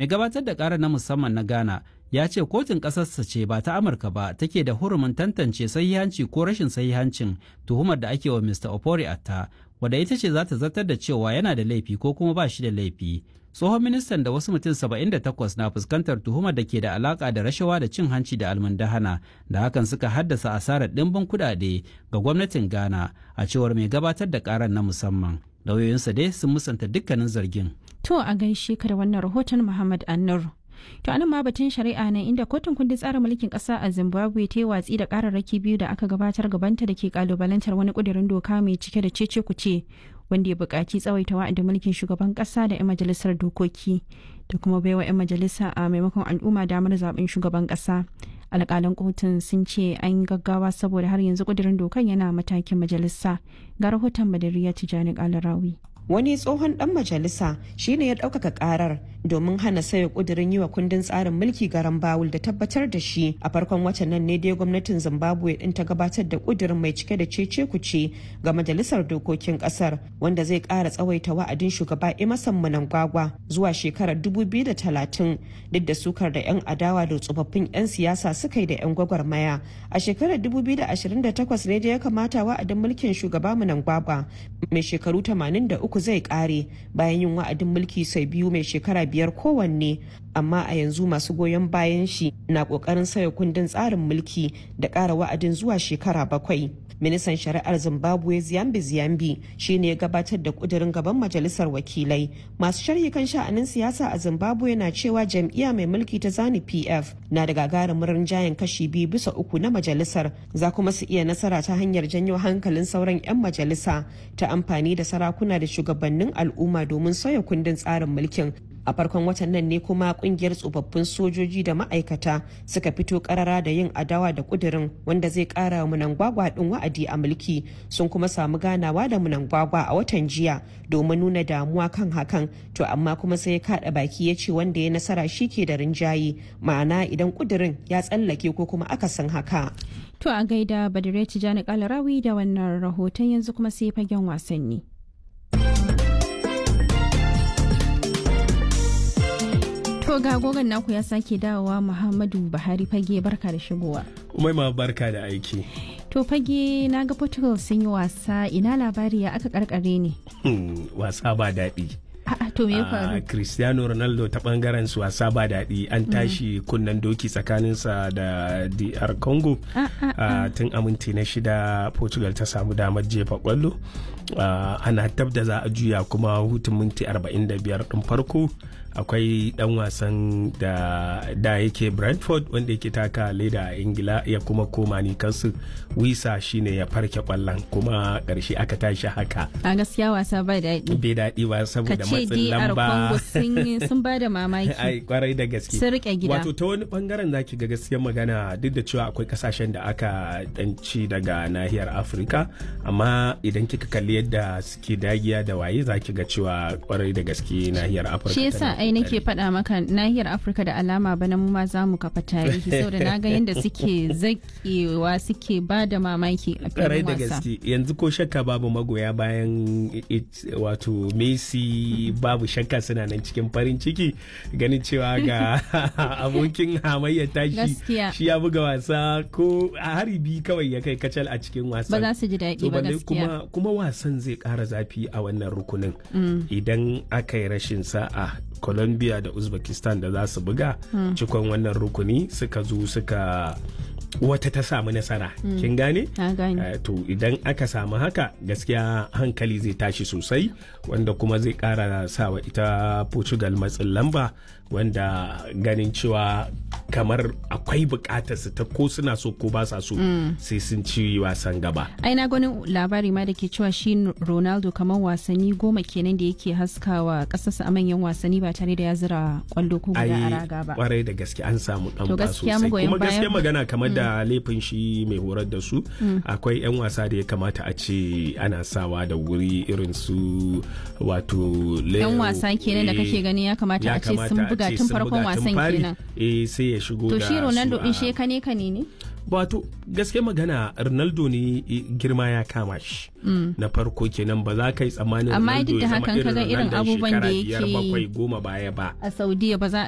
mai gabatar da ƙara na musamman na ghana ya ce kotun ƙasarsa ce ba ta amurka ba take da hurumin tantance sahihanci ko rashin sahihancin tuhumar da ake wa mr opori atta wadda ita ce za ta zartar da cewa yana da laifi ko kuma ba shi da laifi tsohon ministan da wasu mutum 78 na fuskantar tuhumar da ke da alaka da rashawa da cin hanci da almundahana da hakan suka haddasa asarar ɗimbin kuɗaɗe ga gwamnatin ghana a cewar mai gabatar da ƙarar na musamman lauyoyinsa dai sun musanta dukkanin zargin To a gaishe ka da wannan rahoton Muhammad Annur. To anan ma batun shari'a ne inda kotun kundin tsarin mulkin kasa a Zimbabwe ta yi watsi da kararraki biyu da aka gabatar gabanta da ke kalubalantar wani kudirin doka mai cike da cece kuce wanda ya buƙaci tsawaita wa'adin mulkin shugaban ƙasa da 'yan majalisar dokoki da kuma baiwa 'yan majalisa a maimakon al'umma damar zaben shugaban ƙasa. alƙalan kotun sun ce an gaggawa saboda har yanzu kudirin dokan yana matakin majalisa ga rahoton madariya tijani kalarawi wani tsohon dan majalisa shine ya ɗaukaka karar domin hana sayo kudirin yi wa kundin tsarin mulki garan bawul da tabbatar da shi a farkon watan nan ne dai gwamnatin zimbabwe din ta gabatar da kudirin mai cike da cece kuce ga majalisar dokokin kasar wanda zai kara tsawaita wa'adin shugaba emerson mnangagwa zuwa shekarar 2030 duk da sukar da 'yan adawa da tsofaffin 'yan siyasa suka yi da 'yan gwagwarmaya a shekarar 2028 ne da ya kamata wa'adin mulkin shugaba mnangagwa mai shekaru 83 zai kare bayan yin wa'adin mulki sau biyu mai shekara biyar kowanne amma a yanzu masu goyon bayan shi na kokarin sauya kundin tsarin mulki da ƙara wa'adin zuwa shekara bakwai ministan shari'ar zimbabwe ziyambi ziyambi shine ya gabatar da kudirin gaban majalisar wakilai masu sharhi kan sha'anin siyasa a zimbabwe na cewa jam'iyya mai mulki ta zani pf na da gagarumin rinjayen kashi biyu bisa uku na majalisar za kuma su iya nasara ta hanyar janyo hankalin sauran 'yan majalisa ta amfani da sarakuna da shugabannin al'umma domin sauya kundin tsarin mulkin a farkon watan nan ne kuma kungiyar tsofaffin sojoji da ma'aikata suka fito karara da yin adawa da kudirin wanda zai kara wa munangwagwa din wa'adi a mulki sun kuma samu ganawa da munangwagwa a watan jiya domin nuna damuwa kan hakan to amma kuma sai ya kada baki ya ce wanda ya nasara shi ke da rinjaye ma'ana idan kudirin ya tsallake ko kuma akasin haka To a gaida Badire Tijani Kalarawi da wannan rahoton yanzu kuma sai fagen wasanni. To ga gogon naku ya sake dawowa Muhammadu Buhari fage barka da shigowa. Umaima barka da aiki. To fage na ga Portugal sun yi wasa ina labari ya aka karkare ne. wasa ba daɗi. A'a to me ya faru? Cristiano Ronaldo ta bangaren su wasa ba daɗi an tashi kunnen doki tsakaninsa da DR Congo tun a minti na shida Portugal ta samu damar jefa kwallo. ana tab da za a juya kuma hutun minti 45 ɗin farko akwai dan wasan da da yake brentford wanda yake taka leda a ingila ya kuma koma ni kansu wisa shine ya farke kwallon kuma karshe aka tashi haka A gaskiya wasa ba daɗi. bai daɗi ba Ka saboda ce matsin DR lamba Congo sun sun ba da mamaki. ai kwarai da gaske Sun rike gida. wato ta wani bangaren zaki ga gaskiyar magana duk da cewa akwai kasashen da aka danci daga nahiyar afirka amma idan kika kalli yadda suke dagiya da waye zaki ga cewa kwarai da gaske nahiyar afirka Shi yasa tana ai nake kokari. faɗa maka nahiyar Afirka da alama bana mu ma za mu kafa tarihi saboda na ga yadda suke zakewa suke ba da mamaki a karai filin da wasa. gaske yanzu ko shakka babu magoya bayan it- wato messi babu shakka suna nan cikin farin ciki ganin cewa ga abokin hamayyar tashi Gaskiya. shi ya buga wasa ko a hari biyu kawai ya kai kacal a cikin Ba wasan za su ji daɗi To ba balle gaskiya. kuma kuma wasan zai ƙara zafi a wannan rukunin idan aka yi rashin sa'a colombia da uzbekistan da za su buga cikon wannan rukuni suka zo suka wata ta samu nasara kin gane Na gane. Eh, to idan aka samu haka gaskiya hankali zai tashi sosai wanda kuma zai kara sawa ita portugal matsin lamba wanda ganin cewa kamar akwai bukatar su ta ko suna so ko ba sa so sai sun ci wasan gaba ai na gani labari ma da ke cewa shi ronaldo kamar wasanni goma kenan da yake haskawa kasarsa a manyan wasanni ba tare da ya zira kwallo ko guda a raga ba kwarai da gaske an samu dan To ba gaskiya sosai magoyan kuma gaskiya bayan- magana kamar da laifin shi mai horar da su akwai yan wasa da ya kamata a ce ana sawa da wuri irin su wato Leo, yan wasa kenan da eh, kake gani ya kamata ya a ce sun kamata a buga ce tun sun farkon buga tun wasan fari. kenan eh sai ya shigo to da shi ronaldo su din a- shi kane kane ne wato gaske magana ronaldo ne eh, girma ya kama shi na farko kenan ba za ka yi tsammanin Amma ronaldo duk da ya zama hakan kaga irin Ronaldon abubuwan da shekara biyar yake yi. bakwai goma baya ba a saudiya ba za